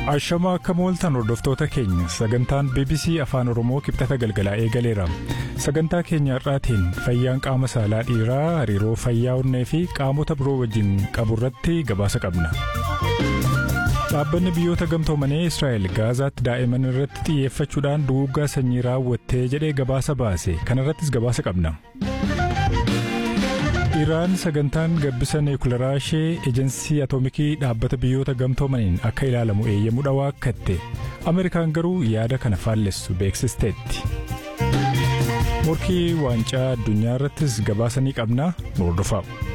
Ashamaa akka mooltan hordoftoota keenya sagantaan BBC Afaan Oromoo kibxata galgalaa eegaleera. Sagantaa keenya har'aatiin fayyaan qaama saalaa dhiiraa hariiroo fayyaa onnee fi qaamota biroo wajjin qabu irratti gabaasa qabna. Dhaabbanni biyyoota gamtoomanii Israa'el Gaazaatti daa'iman irratti xiyyeeffachuudhaan duguuggaa sanyii raawwattee jedhee gabaasa baase kanarrattis gabaasa qabna. Iraan sagantaan gabbisa niwukilaraa ishee ejensii atoomikii dhaabbata biyyoota gamtoomaniin akka ilaalamu eeyyamuu waakkatte Ameerikaan garuu yaada kana faallessu beeksisteetti. Morkii waancaa addunyaa irrattis gabaasa ni qabna nu hordofaa.